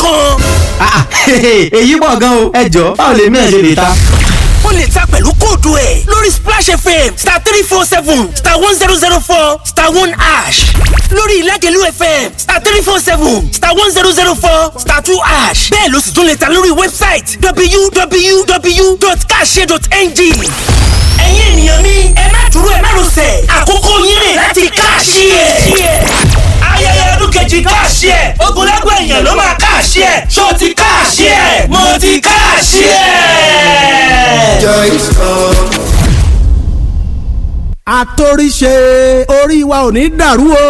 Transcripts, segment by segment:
kan. èyí pọ̀ gan o ẹ jọ báwo lèmi ẹ̀ ṣe lè ta. o lè ta pẹ̀lú kóòdù ẹ̀ lórí splash fm star three four seven star one zero zero four star one ash lórí ìlàjẹ̀lú fm star three four seven star one zero zero four star two ash bẹ́ẹ̀ ló sì tún lè ta lórí wẹ́bsáìtì www.kashare.ng ẹ̀yin ènìyàn mi ẹ má dúró ẹ má rọsẹ̀ àkókò yín rè láti káàṣì ẹ̀ ayẹyẹ ọdún kejì káàṣì ẹ̀ ogunlẹ́gbẹ̀ èèyàn ló máa káàṣì ẹ̀ ṣó ti káàṣì ẹ̀ mo ti káàṣì ẹ̀. àtòríṣe orí wa ò ní dàrú o.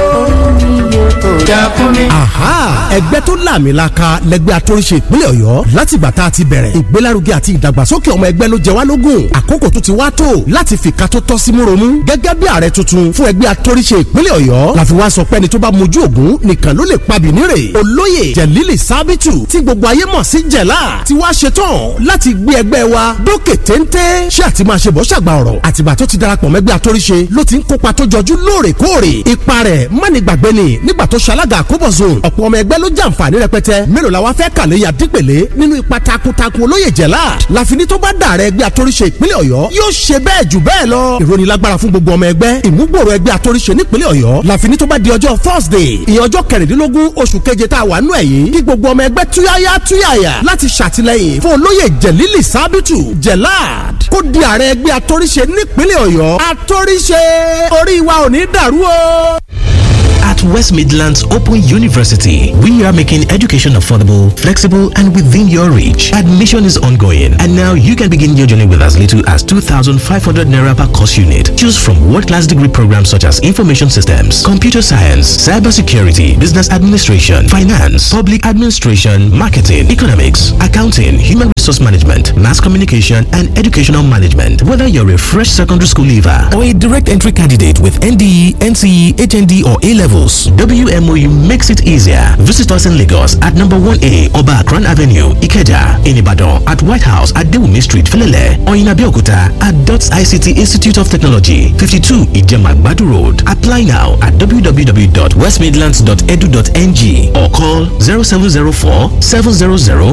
Aha! ẹgbẹ́ tó làmìlaka lẹgbẹ́ àtòríṣe ìpínlẹ̀ ọ̀yọ́ látìgbà tá a ti bẹ̀rẹ̀ ìgbélárugẹ àti ìdàgbàsókè ọmọ ẹgbẹ́ ló jẹ wá lógún àkókò tó ti wá tó láti fìkà tó tọ́ sí múromú gẹ́gẹ́ bí ààrẹ tuntun fún ẹgbẹ́ àtòríṣe ìpínlẹ̀ ọ̀yọ́ la fi wá sọ pé ẹni tó bá mojú ògún nìkan ló lè pabì nírè olóyè jẹ̀lílì sábìtù tí gbogbo ayé mọ̀ sí jẹ̀lá ti wá ṣetán láti gbé ẹgbẹ́ wa dókè téńté ṣé àti máa ṣe bọ́ ṣàgbà ọ̀rọ̀ àtìgbà tó ti darapọ̀ mẹ́gbẹ́ àtòríṣe ló ti ń kópa tó jọjú lóòrèkóòrè ipa rẹ̀ mọ́ni gbàgbé ni nígbà tó ṣalága àkóbọ̀ zone ọ̀pọ̀ ọmọ ẹgbẹ́ ló jàǹfààní rẹpẹtẹ mélòó la wá fẹ́ kàléyà dípèlé nínú ipa takuntakun olóyè jẹ̀lá láfiní tó bá dà rẹ ẹgbẹ́ àtòríṣe ìpínlẹ̀ ọ̀yọ́ yóò ṣe bẹ́ẹ̀ jù bẹ́ẹ̀ lọ ìrónilágbára fún gbogbo ọmọ ẹgbẹ́ ìmúgbòrò ẹgbẹ́ àtòríṣe nípínlẹ̀ ọ̀yọ́ láfiní tó bá di ọjọ́ thursday ìyẹn ọjọ́ kẹrìndínlógún oṣù keje tá a wà nù ẹ̀yìn kí gbogbo ọmọ ẹgbẹ́ túyáyá túyàyà láti ṣàtìlẹ́yìn fún olóyè jẹ̀lílì sábìtù jẹ̀láàd kó di ààrẹ ẹgbẹ́ àtòríṣe nípínlẹ̀ ọ̀yọ́ àtòríṣe orí wa ò ní dàrú o. At West Midlands Open University, we are making education affordable, flexible, and within your reach. Admission is ongoing, and now you can begin your journey with as little as 2,500 naira per course unit. Choose from world-class degree programs such as information systems, computer science, cybersecurity, business administration, finance, public administration, marketing, economics, accounting, human resource management, mass communication, and educational management. Whether you're a fresh secondary school leaver or a direct entry candidate with NDE, NCE, HND, or A levels, WMOU makes it easier. Visit us in Lagos at number 1A Oba Akran Avenue, Ikeja, in Ibadan, at White House at Dewumi Street, Felele, or in Abeokuta at DOTS ICT Institute of Technology, 52 Ijema Badu Road. Apply now at www.westmidlands.edu.ng or call 0704 700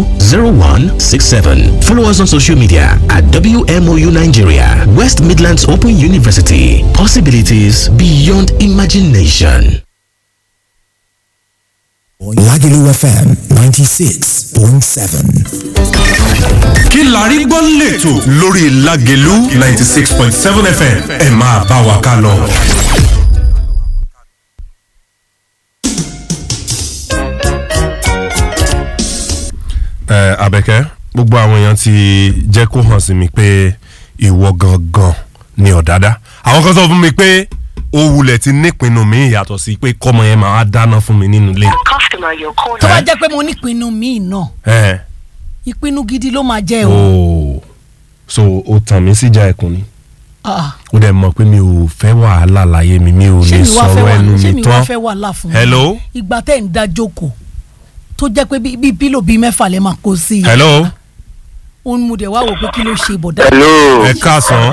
0167. Follow us on social media at WMOU Nigeria, West Midlands Open University. Possibilities beyond imagination. Lagelu FM 96.7. kí la rí gbọ́ lẹ́tọ̀ lórí Lágelú ninety six point seven FM ẹ máa bá wa ká lọ. ẹ Àbẹ̀kẹ́ gbogbo àwọn èèyàn ti jẹ́ kó hàn sí mi pé ìwọ gangan ni ọ̀dádá àwọn kan sọ fún mi pé ó wulẹ̀ ti nípinnu mi yàtọ̀ sí pé kọ́mọ yẹn máa dáná fún mi nínú ilé. tó bá jẹ́ pé mo nípinnu míì náà ẹ ìpinnu gidi ló máa jẹ́ o. ooo so o tàn mí síjà ẹkùn ni Ah, ó dẹ̀ mọ̀ pé mi ò fẹ́ wàhálà láyé mi mi ò ṣé lè mi wá fẹ́ sọ̀rọ̀ wà ẹnu ṣé mi mi wá tán. fẹ́ wà láà fún mi. hello ìgbà tẹ́ ń da jókòó tó jẹ́ pé bí- bí pílò bíi mẹ́fà lẹ́ máa kó sí i. hello òun mo dẹ̀ wá wò pé kí ló ṣe bọ̀dá. hello ẹ káàsán.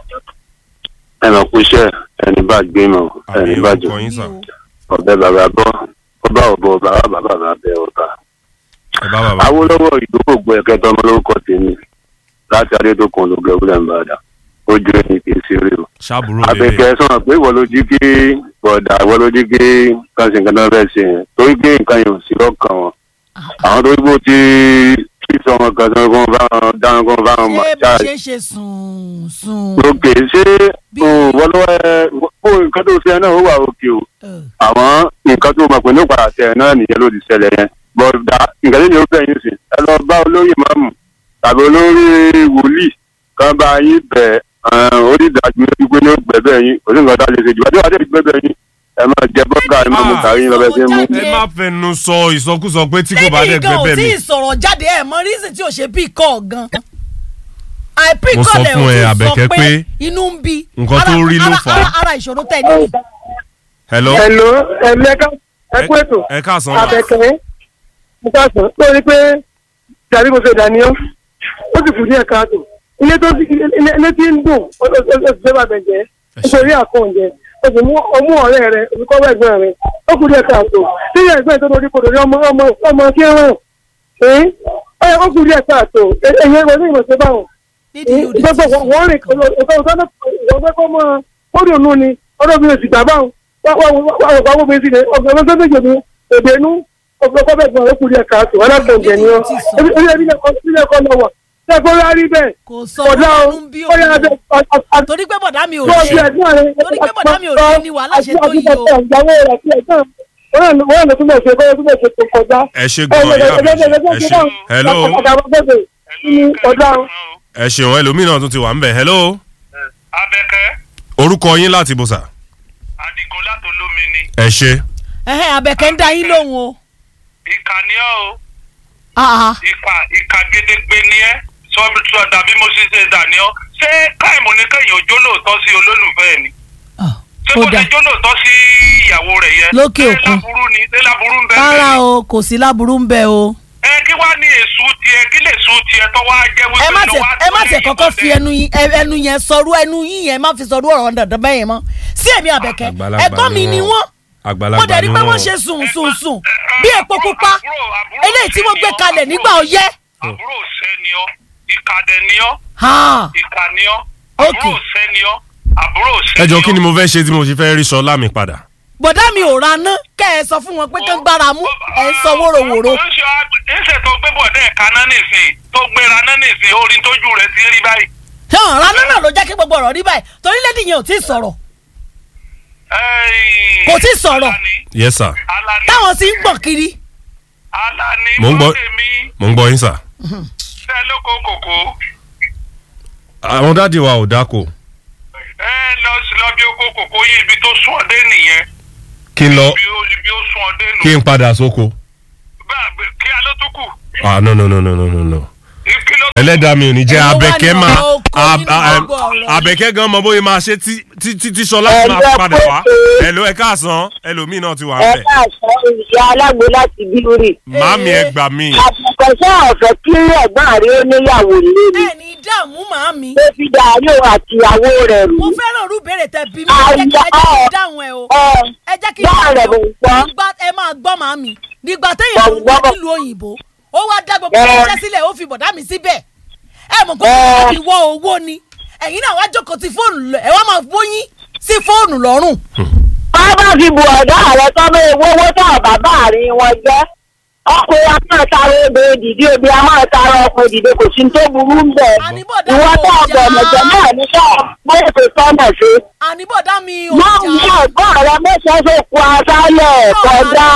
ẹ mọ̀ kú iṣẹ́ ẹni bá gbé mọ̀ ẹni bá jù orúkọ yín sàn. ọ̀bẹ bàbá bọ́ ọba ọ̀bọ bàbá bàbá bàbá bẹ ọba. ẹ bá bàbá. Awólọ́wọ̀ ìdókògbò ẹ̀kẹta ọmọ lórúkọ tèmi láti adédọkùn olùgbé wúlẹ̀ nìbàdàn ojú ẹni kì í ṣeré o. ṣàbúrò lélẹ̀. àbẹ̀kẹ́ sọ̀rọ̀ pé ìwọ ló jí kí bọ̀dà ìwọ ló jí kí káṣí nǹkan náà fẹ́ ṣe yẹn torí pé nǹkan yẹn ò sí lọ́kàn wọn. àwọn tó gbó ti kí sọmọ kan sọ kó bá wọn dáhùn kó bá wọn mọ̀ ṣé bó ṣáà ṣe ń ṣe sùn sùn. òkè ṣé o wọ́n lọ́wọ́ ẹ kó nǹkan tó ṣe náà ó wà òkè o àwọn nǹkan tó mọ̀ pé ní padà ṣe náà nìyẹn ló ti ṣẹlẹ̀ yẹn bọ́dà nǹkan tó ní ó bẹ̀yìn sí ẹ lọ bá olóyè mọ́mù tàbí olórí wòlíì kan bá yín bẹ̀ onídàájú wípé ní ó gbẹ̀bẹ̀ yín kò sí nǹkan tá a lè ṣe jù bá tí wàá dé gbẹ̀bẹ̀ yín ẹ máa jẹ bọ́gà ẹ máa mú kàrí yín lọ́bẹ̀ ṣe mú. ẹ má fẹnu sọ ìsọkúsọ pé tí kò bá dẹ̀ gan ò gbẹ́bẹ̀ tí mi. ì sọ̀rọ̀ jáde ẹ̀ mọ rísì tí ò ṣe bí kọ́ gan. àìpí Mo sọ kọ́lẹ̀ fún ò ẹ, tún Àbẹ̀kẹ́ sọ pé pé inú ń bí. nǹkan tó Ara- rí ló ara- fà á. ara- ara ìṣòro tẹ̀ ní. hello. Hello, ẹ̀mẹ́ká ẹ̀kú ètò. ẹ káàsán. Àbẹ̀kẹ́ mo káàsán lórí pé tàbí mo ṣe dàníyàn ó sì kù ní ẹ̀ka àtò. Ilé tó ilé ilé tí ń dùn ó ti fẹ́ bàbẹ̀ jẹ́ nítorí àkóúnjẹ. o sì mú ọmú ọ̀rẹ́ rẹ olùkọ́ bá ẹ̀gbọ́n rẹ ó kù díẹ̀ káàtó tí ìyá ẹ̀gbọ́n tó lórí kodò ní ọmọ ọmọ ọmọ kí ń ràn ẹ́ ẹ ó kù díẹ̀ káàtó ẹ̀yẹ ìwé ní ìmọ̀ọ́sẹ̀ báwọn gbogbo wọn rìn ọ̀sán ọ̀sán ọ̀sán kọ́ mọ́ kórè ònú ni ọdún mi ò sì gbà báwọn wà wà wọ́n mi sí ni ọ̀gbọ̀n ọ̀sán méjì mi èdè inú ọ̀gbọ̀n kọ́ bẹ̀ gbọ́n ó kù díẹ̀ káàtó alákọ̀ọ́gẹ̀ ni ọ́ ilé ẹ̀kọ́ lọ wà ṣẹ́kọ̀ rárí bẹ́ẹ̀ kò sọ ọdún bí òun torí pé bọ̀dá mi ò ṣe torí pé bọ̀dá mi ò ṣe ni wàhálà ṣe tó yìí o. wọ́n yàn lọ́tún bẹ̀ ṣe kọ́ lọ́tún bẹ̀ ṣe tó kọjá. ẹ ṣe gan ìyá mi ẹ ṣe hello ẹ ṣeun ẹlòmíràn tún ti wà ń bẹ̀ hello. abẹ́kẹ́ orúkọ yín láti bùsà. adigun látò lómi ni. ẹ ṣe. ẹhẹ́ abẹ́kẹ́ ń da yín lóhùn o. ìkànnì ọ́ o. Ah, ah. ìkà ìkà gédégbé ni ẹ́ sọ́bi tí ọ̀dà bí mo ṣe ṣe dà ní ọ́ ṣé káìmù ní kẹ́yìn òjò lóòótọ́ sí olólùfẹ́ ẹ̀ ni. ṣé ó kò dà. lè jó lóòótọ́ sí ìyàwó rẹ̀ yẹn. Lókè ṣé òkun. láburú ni ṣé láburú ń bẹ́ẹ̀ rárá bẹ́ẹ̀ ni. o kò sí láburú ń bẹ o. ẹ kí wàá ní èṣù tiẹ̀ kí lè sùn tiẹ̀ tó wá jẹ́ wípé ẹ má ló tẹ wá ẹ má tó tẹ lè kọ́kọ́ yìnbọn fi ẹnu yín ẹ- ẹnu yẹn sọrú ẹnu yín yẹn má fi sọrú ọ̀rọ̀ dandan bẹ́ẹ̀ yẹn mọ́ sí èmi àbẹ̀kẹ́ Àgbàlagbà ẹ̀gbọ́n mi ni ni wọ́n. wọ́n àgbàlagbà mo dẹ̀ rí ni pé wọ́n. wọ́n ṣe sùn sùn sùn bí epo pupa eléyìí tí wọ́n gbé kalẹ̀ nígbà ọyẹ́. àbúrò ṣẹ́ ni ọ́ ìkàdẹ̀ ni ọ́ Ha. ìkà ni ọ́ Ok. àbúrò ṣẹ́ ni ọ́ àbúrò ṣẹ́ ẹ ni jọ ọ́. kí ni mo fẹ́ ṣe tí mo ṣe fẹ́ rí sọlá mi padà. bọ̀dá mi ò ra ná kẹ́ ẹ sọ fún wọn pé kán gbára mú ẹ̀ ń sọ wóróworó. ìṣe tó gbé bọ̀dẹ́ ẹ̀ka náà nìsín tó gbéra náà nìsín orin tójú rẹ̀ ti rí báyìí. ṣé ọ̀rá ná náà ló jẹ́ kí gbogbo ọ̀rọ̀ rí báyìí torí lédi yẹn ò tí ì sọ̀rọ̀ kò tí ì sọ̀rọ̀ yes sir. táwọn sì ń gbọ̀n kiri. Alani mo ń gbọ́ Fọ́tẹ̀mí mo ń gbọ́ yín sà. tẹ́ lóko kòkó àwọn dáàdi wa ò dáko ẹ lọ sí lọ bí oko kòkó yìí ibi tó sún ọdẹ nìyẹn kí n lọ ibi ó- ibi ó sún ọdẹ nù. kí n padà sóko. bẹ́ẹ̀ kí a ló tó kù ah no no no no no no no. kí ló ẹlẹ́dàá mi ò ní jẹ́ Èwo wá abẹ́kẹ́ ní máa ọ̀rọ̀ oko ab- nínú a- gbogbo ọ̀rọ̀ abẹ́kẹ́ gan mọ bóyá máa ṣe tí tí tí tí sọlá ti máa Ẹgbẹ́ padà wá. pé- ẹ̀lò ẹ̀ káàsán ẹlòmíì náà ti wà ẹ bẹ́ẹ̀. káàsán ìyá alágbo láti bíórì. màámi ẹ gbà mí. àtúnkọ̀ṣẹ́ ọ̀fẹ́ kí ẹ̀gbọ́n rí ó níyàwó lé ẹ ní dààmú màámi. tó fi dàrí òun àtìyàwó rẹ̀ rù. mo fẹ́ràn irú ìbéèrè tẹ bí mi ẹ jẹ́ kí ẹ jẹ́ kí n dáhùn ẹ o. ẹ jẹ́ kí n báà rẹ̀ mò ń gbọ́. nígbà ẹ máa gbọ́ màámi nígbà téèyàn ń wá nílùú òyìnbó ó wá dá gbogbo Ẹ. iṣẹ́ sílẹ̀ ó fi bọ̀dá mi síbẹ̀ ẹ mọ̀ kó Ẹ. kí wọ owó ni ẹ̀yin náà wá jókòó ti fóònù lọ ẹ wá máa bóyín sí fóònù lọ́rùn. wọ́n bá fi bu ọ̀dọ́ ààrẹ tó bá ewé owó tó bàbá àárín wọn jẹ́ ọkùnrin a máa tara obìnrin dìde obìnrin a máa tara ọkùnrin dìde kò sí ní tó burú ń bẹ̀. ìwọ tó ọgbọ̀n ọ̀jọ̀ náà ní sọ bóyá ètò sọ́nà sí. àníbọ̀dá mi ò máa ń mú ẹ̀gbọ́n rẹ mẹ́sàn-án tó kú aṣálẹ̀ kọjá.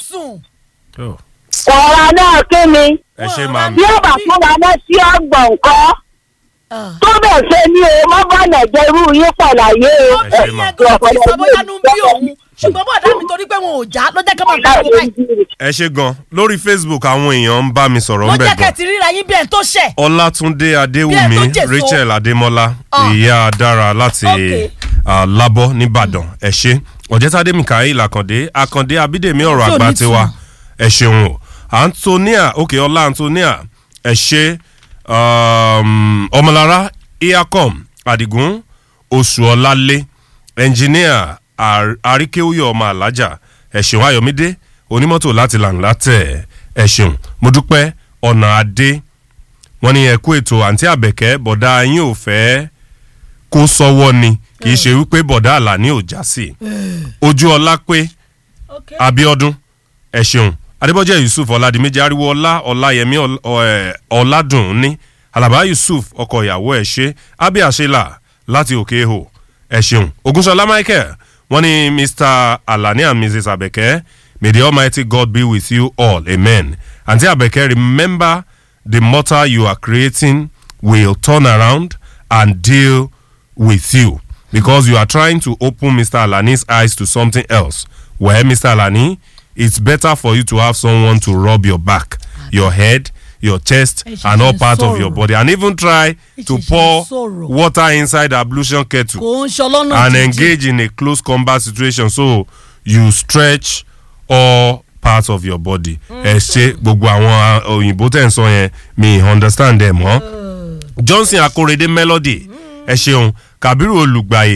ọ̀rọ̀ náà kí ni. ẹ ṣe màámi. bí ó bá fún wa náà sí ọgbọ̀n nǹkan tó bẹ̀ ṣe ní o má bá nàìjẹ́ irú yín pọ̀ láyé o. ìsọ̀bọ̀yánú bí òun ṣùgbọ́n bọ̀dá mi torí pé wọn ò já ló jẹ́ kí wọ́n máa gbọ́ báyìí ẹ ṣe gan lórí facebook àwọn èèyàn ń bá mi sọ̀rọ̀ ló ń bẹ̀ jẹ́ kẹ́ gan. ti ríra yín bí ẹ̀ tó ṣẹ̀. ọlátúndé adéwùmí Bí ẹ tó jèso. rachel adémọlá Ah. ìyá dára láti Ok. ah, lábọ́ nìbàdàn ẹ ṣe ọ̀jẹ̀tàdé mikael akàndé akàndé abídèmí ọ̀rọ̀ Tí ò àgbà ní tiwa ìtumọ̀. ẹ ṣeun o antonia òkè ọlá antonia ẹ ṣe um, ọmọlára iacom adigun oṣuọlálé ẹnjìníà Ar- àríkéwúyọ ọmọ alájà ẹ ṣeun ayọ̀mídé onímọ́tò láti làǹlà tẹ̀ ẹ ṣeun mo dúpẹ́ ọ̀nà adé wọ́n ní ẹ̀kú ètò àǹtí àbẹ̀kẹ́ bọ̀dá yín ò fẹ́ kó sọ́wọ́ ni kì í ṣe wípé bọ̀dá àlàní ò já sí ojú ọlá pé abiodun ẹ ṣeun adébọ́jẹ́ yusuf ọ̀làdìmẹ́jì ariwo ọlá ọláyẹmí Ọl- ọ- ẹ̀, ọ̀làdùn ní alaba yusuf ọkọ ìyàwó ẹ ṣe abiasela láti òkè ihò ẹ ṣeun ogunṣọlá michael wọ́n ní mr alani and mrs abeke may the almighty god be with you all amen aunty abeke remember the mortar you are creating will turn around and deal with you because you are trying to open Mr. Alani's eyes to something else. Well, Mr. Alani, it's better for you to have someone to rub your back, your head, your chest, Ẹ ṣe and all ṣe parts of your sọ̀rọ̀. body, and even try Ẹ to ṣe ṣe pour sọ̀rọ̀. water inside the ablution kettle kò ń ṣọlọ́nà and jíjìn. engage in a close combat situation so you stretch all parts of your body. ẹ ṣe gbogbo àwọn uh, òyìnbó tẹ̀ ń sọ yẹn mi understand ẹ̀ mọ́. johnson akorede melody ẹ ṣeun kabiru olùgbàyè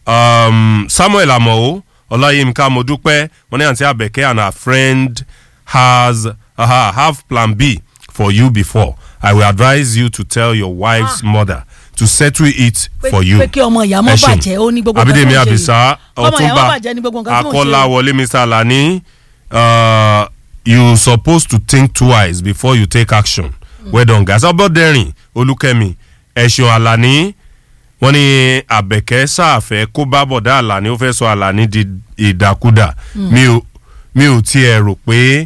um, samuel amọ̀ ọláyínká modúpẹ́ wọ́n ní àǹtí àbẹ̀kẹ́ and her friend has uh, have plan b for you before i will advise you to tell your wife's mother to settle it for you. pé kí ọmọ ìyá mọ́ Ẹ ṣeun. bàjẹ́ ó ní gbogbo nǹkan abídèmí tó ń ṣe àbísà yìí. ọmọ ìyá mọ́ ọtúnba bàjẹ́ ní gbogbo nǹkan tó ń ṣe yìí. akọ́láwọlé mr alani uh, you supposed to think twice before you take action well done guys ọbọdẹrin olùkẹ́mi ẹ̀sùn alani wọ́n ní àbẹ̀kẹ́ sáàfẹ́ kó bá bọ̀dá alani ó fẹ́ sọ alani di ìdàkudà Mm. mi ò mi ò tiẹ̀ rò pé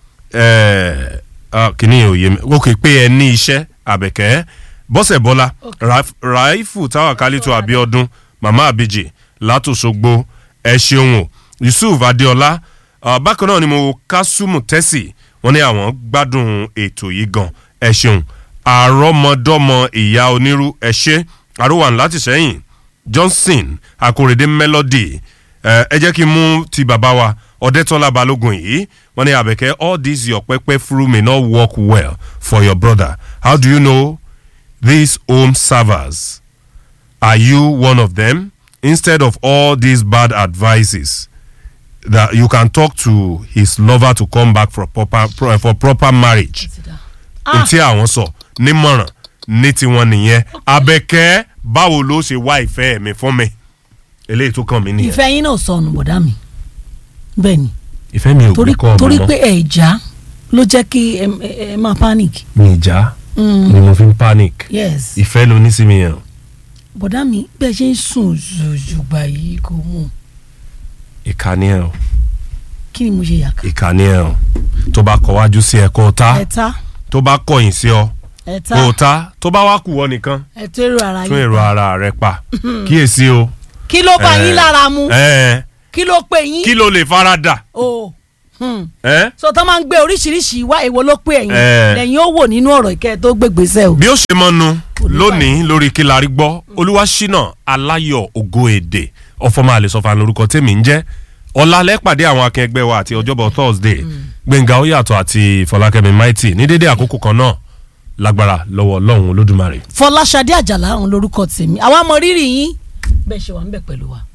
ẹ̀, ah, kìíní ò yé mi ó kè pé ẹ ní iṣẹ́ àbẹ̀kẹ́ bọ́sẹ̀ bọ́lá Raif- raifu tawakalitu abiodun mama abiji látòṣogbo ẹ ṣeun o yusuf adeola uh, bákan náà ni mo kásùmù tẹ́sì wọ́n ní àwọn gbádùn ètò yìí gan ẹ ṣeun àrọ́mọdọ́mọ ìyá onírú ẹ ṣe àrùwàn láti sẹ́yìn johnson akórèdé melody ẹ ẹ jẹ́ kí n mú ti bàbá wa ọ̀dẹ́tọ́lá balógun yìí wọ́n ní àbẹ̀kẹ́ all these your pẹ́pẹ́ through may not work well for your brother how do you know these home servers are you one of them instead of all these bad advices that you can talk to his lover to come back for proper pro, for proper marriage n tí àwọn sọ nímọ̀ràn ní tiwọn nìyẹn abẹ́kẹ́ báwo ló ṣe wá ìfẹ́ mi fún mi eléyìí tó kàn mí nìyẹn ìfẹ́ yín náà sọnù bọ̀dá mi bẹ́ẹ̀ ni ìfẹ́ mi ò torí gbé kọ́ ọmọ torí mọ́ pé ẹ̀ já ló jẹ́ kí ẹ ẹ- ẹ máa panic. mi ìjà Mm. ni mo fi ń panic yes ìfẹ́ ló ní sí mi yẹn bọ̀dá mi bẹ́ẹ̀ ṣe ń sùn zùzùgbà yìí kò mú ìkànnì ẹ̀ o kí ni mo ṣe yàká. ìkànnì ẹ̀ o tó bá kọ wájú sí ẹ kó o ta ẹ̀ta tó bá kọ̀yìn sí ọ ẹ̀ta kó o ta tó bá wá kù ọ nìkan ẹ̀tọ́ èrò ara tún yín èrò ara rẹ pa kíyèsí o. kí ló bá Eh, yín lára mu eh, kí ló pè yín. kí ló lè fara dà. o hmm. Eh? so tó máa ń gbé oríṣiríṣi wá èwo ló pè ẹ̀yìn Eh. lẹ́yìn ó wò nínú ọ̀rọ̀ ìkẹ́ tó gbégbèsè o. bí ó ṣe mọ́nu lónìí lórí kí la rí gbọ́ olúwaṣínà aláyọ̀ ògo èdè ọ̀fọ̀mọ́ àlesọ̀fà lórúkọ tèmi ń jẹ́ ọ̀làlẹ́ pàdé àwọn akẹgbẹ́ wa àti ọjọ́bọ̀ thursday gbẹ̀ngà oyàtọ̀ àti fọlákẹ́mi maiti ní dédé àkókò kan náà lágbára lọ́wọ́ ọlọ́run olódùmarè. fọláṣadé àjàlá òun lórúkọ tèmi àwa mọ rírì yín bẹ́ẹ̀ ṣe wà ń bẹ̀ pẹ̀lú wa.